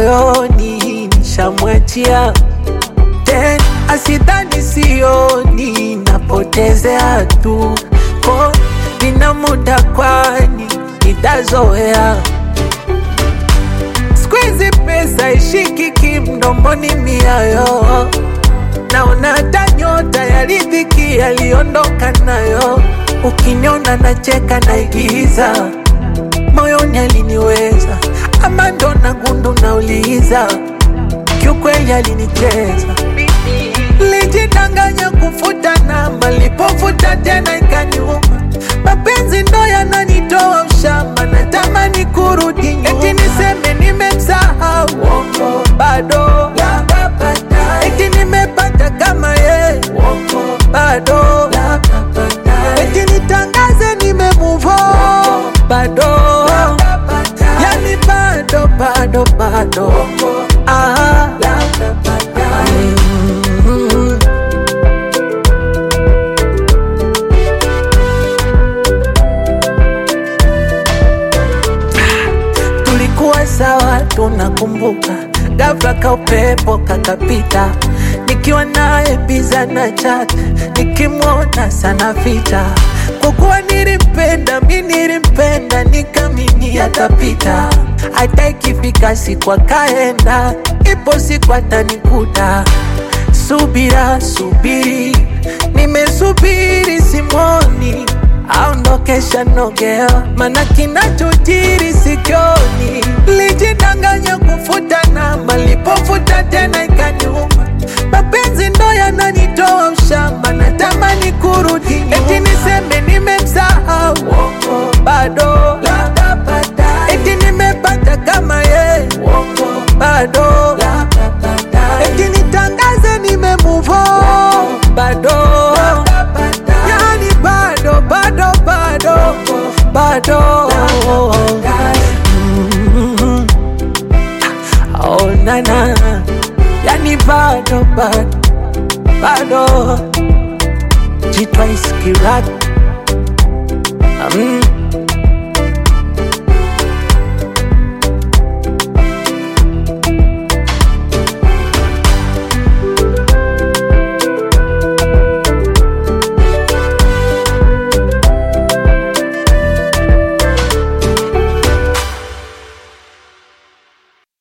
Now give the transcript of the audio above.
moyoni nishamwachia tena, asidhani sioni, napotezea tu ko nina muda, kwani nitazoea. Squeeze pesa ishikiki mdomoni, miayo naona hata nyota ya riziki yaliondoka nayo. Ukiniona nacheka naigiza, moyoni aliniweza, ama ndo na gundu nauliza, kiukweli alinicheza. Lijidanganya kufuta namba, lipofuta tena ikaniuma. Mapenzi ndo yananitoa ushamba, natamani kurudi nyuma, eti niseme nimemsahau, uongo bado eti nimepata kama ye, uongo bado eti nitangaze nime move on, bado yani bado bado bado ah. Mm. tulikuwa sawa, tunakumbuka. Ghafla ka upepo kakapita, nikiwa naye biza na chat, nikimwona sana vita. Kwa kuwa nilimpenda, mi nilimpenda, nikamini atapita. Hata ikifika siku akaenda, ipo siku atanikuta. Subira, subiri, nimesubiri simoni aondokesha nogea, mana kinachojiri sikioni. Lijidanganya kufuta namba, lipofuta tena ikaniuma. Mapenzi ndo yananitoa ushamba, natamani kurudi nyuma, eti niseme nimemsahau, uongo bado eti nimepata kama ye, uongo bado eti nitangaze nime move on, bado yani bado bado bado bado Mm. oh nana yani bado bado bado jitwa iskirat mm.